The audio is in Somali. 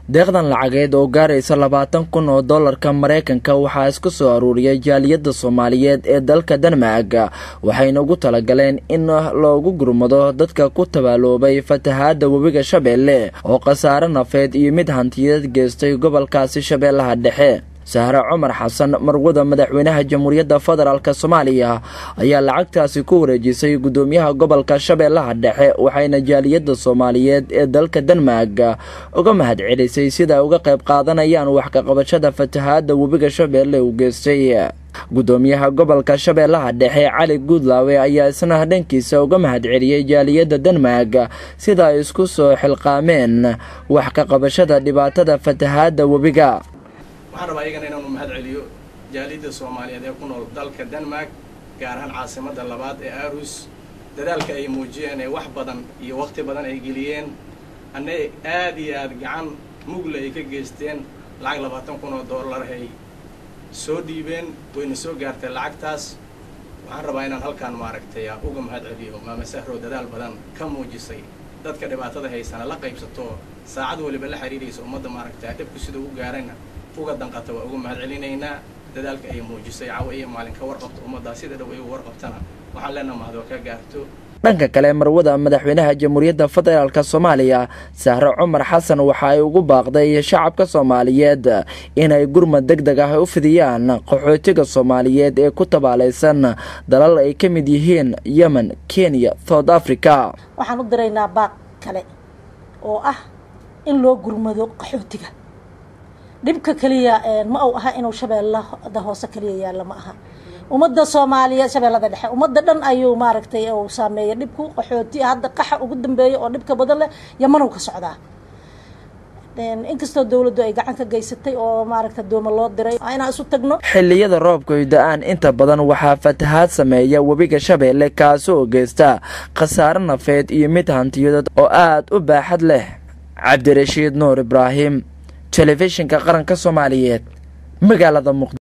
deeqdan lacageed oo gaaraysa labaatan kun oo dollarka maraykanka waxaa isku soo aruuriyay jaaliyadda soomaaliyeed ee dalka denmark waxayna ugu talagaleen in loogu gurmado dadka ku tabaaloobay fatahaadda webiga shabeelle oo khasaare nafeed iyo mid hantiyeed geystay gobolkaasi shabeellaha dhexe sahre cumar xasan marwada madaxweynaha jamhuuriyadda federaalk soomaaliya ayaa lacagtaasi ku wareejisay guddoomiyaha gobolka shabeellaha dhexe waxayna jaaliyadda soomaaliyeed ee dalka denmark uga mahad celisay sida uga qayb qaadanayaan wax kaqabashada fatahaadda webiga shabeelle uu geystay guddoomiyaha gobolka shabeellaha dhexe cali guudlaawe ayaa isna dhankiisa uga mahad celiyey jaaliyadda denmark sida ay isku soo xilqaameen wax ka qabashada dhibaatada fatahaadda webiga waxaan rabaa iyagana inaanu mahad celiyo jaaliyadda soomaaliyeed ee ku nool dalka denmark gaar ahaan caasimadda labaad ee aarus dadaalka ay muujiyeen ee wax badan iyo wakhti badan ay geliyeen anna aad iyo aad gacan mugle ay ka geysteen lacag labaatan kun oo dollar ay soo dhiibeen wayna soo gaartay lacagtaas waxaan rabaa inaan halkaan maaragtay uga mahad celiyo maama sahro dadaal badan ka muujisay dadka dhibaatada haysana la qaybsato saacad waliba la xiriiraysa ummadda maaragtay dhibku sidau u gaarayna uga danqata waa uga mahad celinaynaa dadaalka ay muujisay cawo iyo maalin ka warqabto ummaddaa sida dhow ay u warqabtana waxaan leenaha mahadoo ka gaarto dhanka kale marwada madaxweynaha jamhuuriyadda federaalk soomaaliya sahre cumar xasan waxa ay ugu baaqday shacabka soomaaliyeed inay gurmad deg deg ah u fidiyaan qaxootiga soomaaliyeed ee ku tabaalaysan dalal ay ka mid yihiin yemen kenya south africa waxaan u diraynaa baaq kale oo ah in loo gurmado qaxootiga dhibka keliya ma uu aha inuu shabeellada hoose keliya yaalla ma aha ummadda soomaaliyeed shabeellada dhexe ummadda dhan ayuu maaragtay uu saameeyay dhibku qaxooti hadda qaxa ugu dambeeya oo dhibka badan leh yamanow ka socdaa inkastoo dowladdu ay gacan ka geysatay oo maaragta dooma loo diray inaan isu tagno xilliyada roobka da-aan inta badan waxaa fatahaad sameeya webiga shabeelle kaasi oo geysta khasaare nafeed iyo mid hantiyadood oo aada u baaxad leh cabdirashiid nuur ibraahim telefishinka qaranka soomaaliyeed magaalada muqdisho